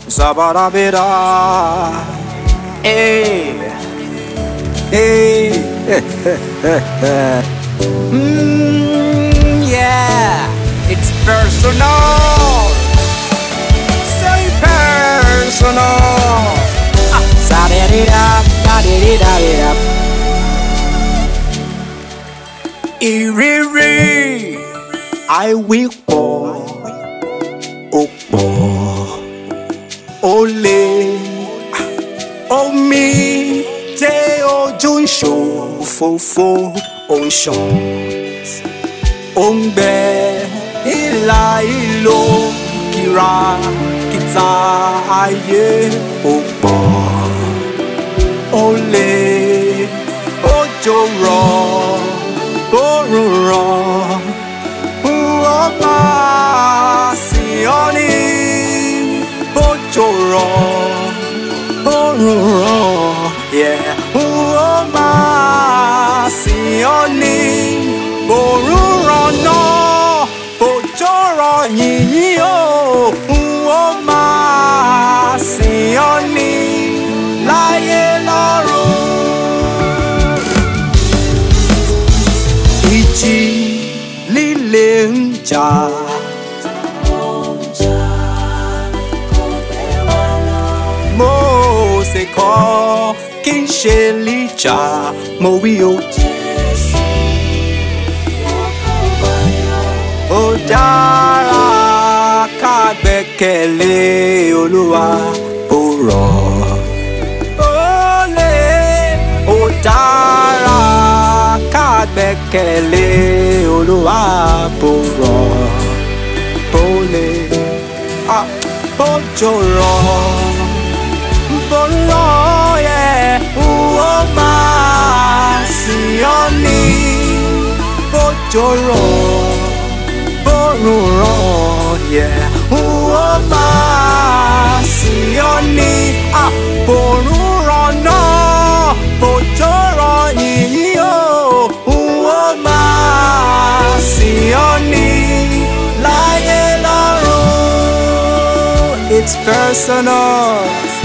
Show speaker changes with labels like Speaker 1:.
Speaker 1: Sabarabira. Hey. Hey. mm, yeah. It's personal. Say personal. Ah, sa-da-di-da, da-di-di-da-di-da. Ìrírí àìwípọ̀ ó pọ̀ ó lé omi tẹ́ ojú ń ṣòfófó ó ń ṣàn ó ń gbẹ ìlà ìlò kìrà kìtà ayé ó pọ̀ ó lé òjò rọ̀ bórùn rọ̀ wọ́n máa sìn ọ́ ní bójò rọ̀ bórùn rọ̀ yeah. wọ́n máa sìn ọ́ ní bórùn rọ̀ náà bójò rọ̀ yìnyín o wọ́n máa sìn ọ́ ní láyé lọ́run. ìjì líle ń jà. mo ṣe kọ́ kí n ṣe lìjà mo wí o. ó dára ká gbẹ́kẹ̀lé olúwa ó rọ̀. ó lè ó dára ká gbẹ́kẹ̀lé olúwa bó rọ̀ bó lè ah, bójò rọ̀ bó rọ̀ yẹ ó máa sìn ọ́ ní bójò rọ̀ bórùn rọ̀ yẹ ó máa sìn ọ́ ní ah, bórùn rọ̀ náà bójò rọ̀ yìí o ó máa sìn ọ́ ní láyé lọ́run. It's personal.